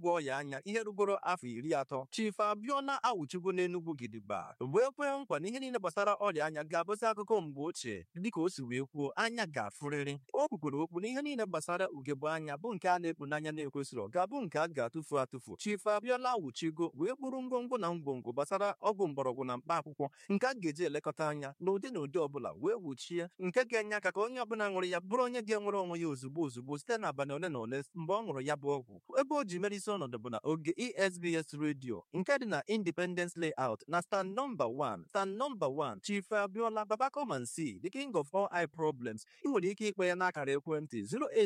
na-agwọ ọya anya ihe rugoro afọ iri atọ Chief Abiola awụchigo n'Enugu gidigba wee kwee nkwa na ihe niile gbasara ọrịa anya ga-abụzi akụkọ mgbe ochie dịka o si wee kwuo anya ga-afụrịrị o kwukwere okwu na ihe niile gbasara ugegbe anya bụ nke a na-ekpu n'anya na-ekwesịrị ga-abụ nke a ga-atụfu atụfu Chief Abiola awụchigo wee kpụrụ ngwongwo na ngwongwo gbasara ọgwụ mgbọrọgwụ na mkpa akwụkwọ nke a ga-eji elekọta anya n'ụdị na ụdị ọbụla wee wuchie nke ga-enye aka ka onye ọbụla ṅụrụ ya bụrụ onye ga-enwere onwe ya ozugbo ozugbo site n'abalị ole na ole mgbe ọ ṅụrụ ya bụ ọgwụ ebe o ji mere isi ọnọdụ bụ na oge esbs redio nke dị na independence layout na stand nọmba 1 stand nọmba 1 chief abiola babakomansi the king of all eye problems ị nwere ike ikpe ya n'akara ekwentị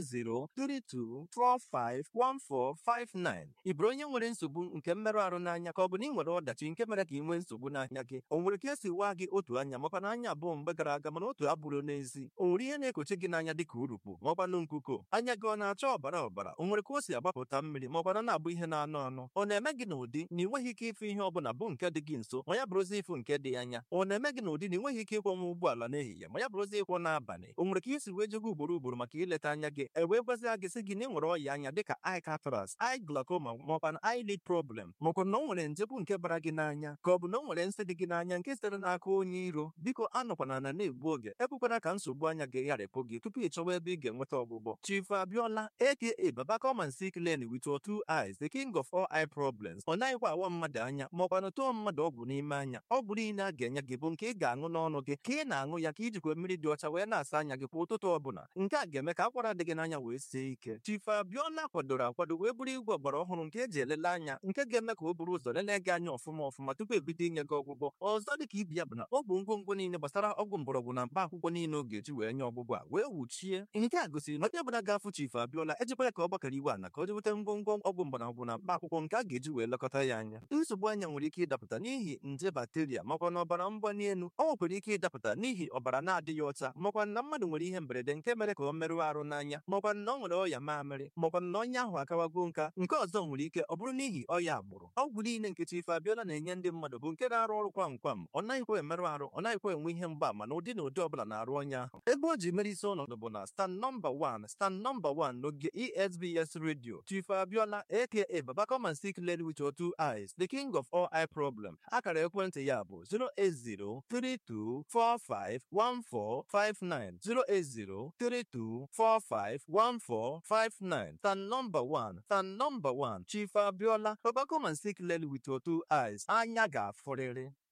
08032451459 ị bụrụ onye nwere nsogbu nke mmerụ ahụ n'anya ka ọ bụ na ị nwere ọdachi nke mere ka ị nwee nsogbu n'anya gị o nwere ka esi waa gị otu anya makwa na anya abụọ mgbe gara aga mana otu abụrụ n'ezi o nwere ihe na-ekochi gị n'anya dịka urukpu maọkwanụ nkuko anya gị ọ na-acha ọbara ọbara o nwere ka o si agbapụta mmiri maọkwana na-abụ ihe na-anụ anụ ọ na-eme gị n'ụdị na ị nweghị ike ịfụ ihe ọbụla bụ nke dị gị nso ma ya bụrụzi ịfụ nke dị anya ọ na-eme gị n'ụdị na ị nweghị ike ịkwọnwa ụgbọala n'ehihie ma ya bụrụzi ịkwọ n'abalị o nwere ka isi wee jego ugboro ugboro maka ileta anya gị e wee gwazia gị sị gị na ị nwere ọya anya dịka eye cataract eye glaucoma maọkwa na eyelid problem maọkwa na o nwere nje bụ nke bara gị n'anya ka ọ bụ na o nwere nsị dị gị n'anya nke sitere n'aka onye iro biko anọkwana na na-egbu oge ekwekwana ka nsogbu anya gị gharịpụ gị tupu ị chọwa ebe ị ga-enweta ọgwụgwọ Chief Abiola aka Baba come and see clearly with your two eyes the king of all eye problems ọ naghịkwa awa mmadụ anya maọkwa na tụọ mmadụ ọgwụ n'ime anya ọgwụ niile a ga-enye gị bụ nke ị ga-aṅụ n'ọnụ gị ka ị na-aṅụ ya ka ijikwa mmiri dị ọcha wee na-asa anya gị kwa ụtụtụ ọbụla nke a ga-eme ka akwara dị gị n'anya wee sie ike Chief Abiola kwadoro akwado wee bụrụ igwe ọgbara ọhụrụ nke eji elele anya nke ga-eme ka o buru ụzọ lelee gị anya ọfụma ọfụma tupu ebido inye gị ọgwụgwọ ọzọ dị ka ibi ya bụ na ọ bụ ngwongwo niile gbasara ọgwụ mgbọrọgwụ na mkpa akwụkwọ niile ọ ga-eji wee nye ọgwụgwọ a wee wuchie nke a gosiri na onye ọbụla ga-afụ Chief Abiola ejikwara ka ọ gbakọrọ iwe ana ka o jeweta ngwongwo ọgwụ mgbọrọgwụ na mkpa akwụkwọ nke a ga-eji wee lekọta ya anya nsogbu anya nwere ike ịdapụta n'ihi nje bakteria makwa na ọbara mgbali elu ọ nwekwara ike ịdapụta n'ihi ọbara na-adịghị ọcha makwa na mmadụ nwere ihe mberede nke mere ka ọ merụọ arụ n'anya makwa na ọ nwere ọya mamịrị makwa na onye ahụ akawago nka nke ọzọ nwere ike ọ bụrụ n'ihi ọya agbụrụ ọgwụ niile nke Chief Abiola na-enye ndị mmadụ bụ nke na-arụ ọrụ kwam kwam ọ naghịkwa emerụ arụ ọ naghịkwa enwe ihe mgbaama na ụdị na ụdị ọbụla na-arụ onye ahụ ebe o ji mere isi ọnọdụ bụ na stand nọmba 1 stand nọmba 1 n'oge ESBS radio Chief Abiola aka Baba come and see clearly with your two eyes the king of all eye problem akara ekwentị ya bụ 08032451459 08032451459 stand nọmba 1 stand nọmba 1 Chief Abiola Baba come and see clearly with your two eyes anya ga-afụrịrị